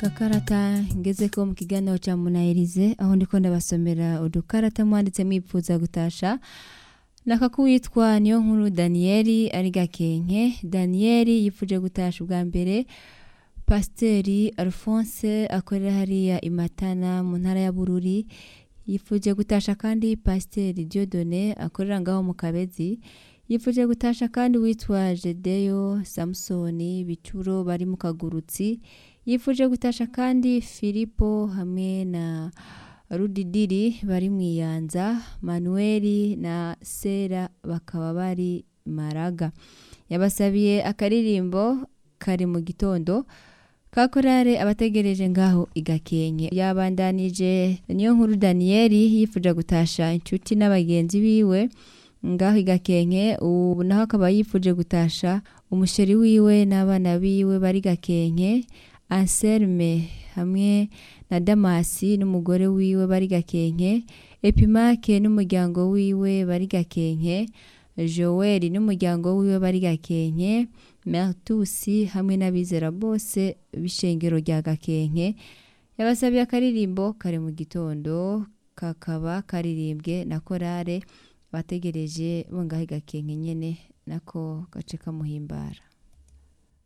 gakarata ngeze ko mu kiganiro cya munayirize aho ndiko ndabasomera udukarata mwanditse mwipfuza gutasha nakakuwitwa niyo nkuru daniyeli ari gakenke daniyeli yifuje gutasha ubwa mbere pasiteri alphonse akorera hariya imatana mu ntara ya bururi yifuje gutasha kandi pasiteri diodone akorera ngaho mu kabezi yifuje gutasha kandi witwa jedeyo samusoni bicuro bari mu kagurutsi yifuje gutasha kandi filipo hamwe na rudidiri bari mu iyanza manuweli na sera bakaba bari maraga yabasabiye akaririmbo kari mu gitondo kakorare abategereje ngaho igakenke yabandanije niyo nkuru daniyeli yifuje gutasha inshuti n'abagenzi biwe ngaho igakenke ubu naho akaba yifuje gutasha umusheri wiwe n'abana biwe bari gakenke anselme hamwe na damasi n'umugore wiwe bari gakenke epimake n'umuryango wiwe bari gakenke joel n'umuryango wiwe bari gakenke mertusi hamwe n'abizera bose b'ishengero rya gakenke yabasabiye akaririmbo kare mu gitondo kakaba karirimbwe na korale bategereje bongaho gakenke nyene nako gace kamuhimbara